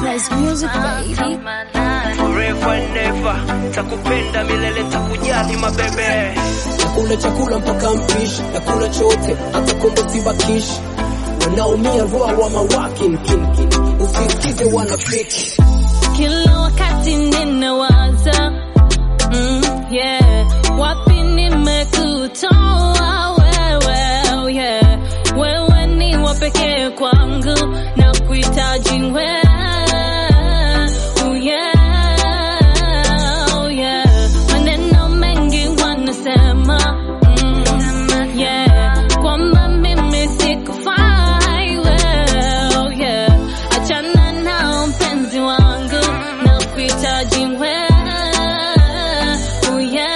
Nice music, baby. Forever and never, takupenda milele, takujali mabebe. Nakula chakula mpaka mpishi, nakula chote hata kombo sibakishi. Wanaumia roa wa mawakin kin kin, usisikize wanafiki. Kila wakati ninawaza mm, yeah. Wapi nimekutoa wewe oh yeah. Wewe ni wa pekee kwangu na kuhitaji wewe oh yeah, oh yeah. Maneno mengi wanasema mm, yeah. Kwamba mimi sikufai wewe oh yeah. Achana nao mpenzi wangu na kuhitaji wewe oh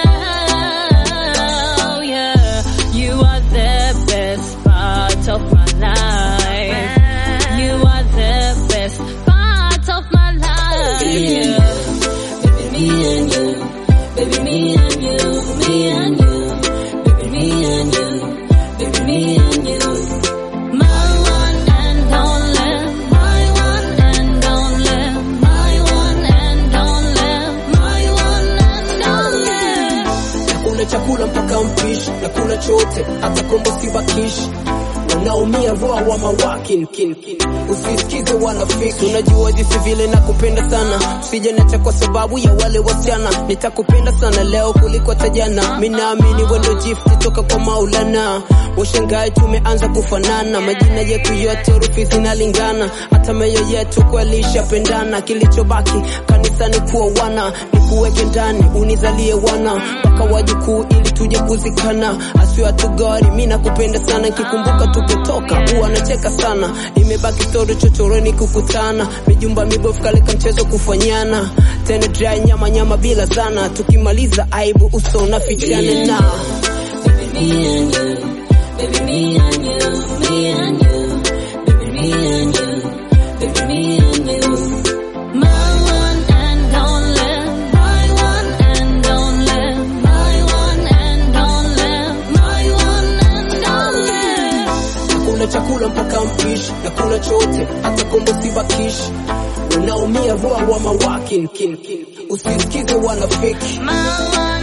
yeah, oh yeah. You are the best part of my life. You are the best part of my life. Yeah. Baby, me and you. Baby, me and you. Me and you. Baby, me and you. Baby, me and you. My one and only. My one and only. My one and only. My one and only. Nakula chakula mpaka mpishi, nakula chote hata kombo sibakishi. Wanaumia roa wa mawakin kin kin, usisikize wanafiki. Unajua jinsi vile nakupenda sana, usije nacha kwa sababu ya wale wasichana. Nitakupenda sana leo kuliko hata jana. Mimi naamini wewe ndio gift toka kwa Maulana. Washangae tumeanza kufanana, majina yetu yote herufi zinalingana, hata meyo yetu kweli ishapendana. Kilichobaki kanisani kuwa wana, nikuweke ndani unizalie wana mpaka wajukuu ili tuje kuzikana. Asiwe atugari, mimi nakupenda sana, kikumbuka tupotoka huwa nacheka sana. Imebaki story chochoroni kukutana, mijumba mibofu kaleka mchezo kufanyana, tena dry nyama nyama bila sana, tukimaliza aibu uso unafichana na Baby, me and you. Baby, me and you. Me and you. Baby, me and you. Baby, me and you. My one and only. My one and only. My one and only. My one and only. nakula chakula mpaka mpishi, nakula chote hata kombo sibakishi. Wanaumia roa wa mawakin kin kin, usisikize wanafiki. My one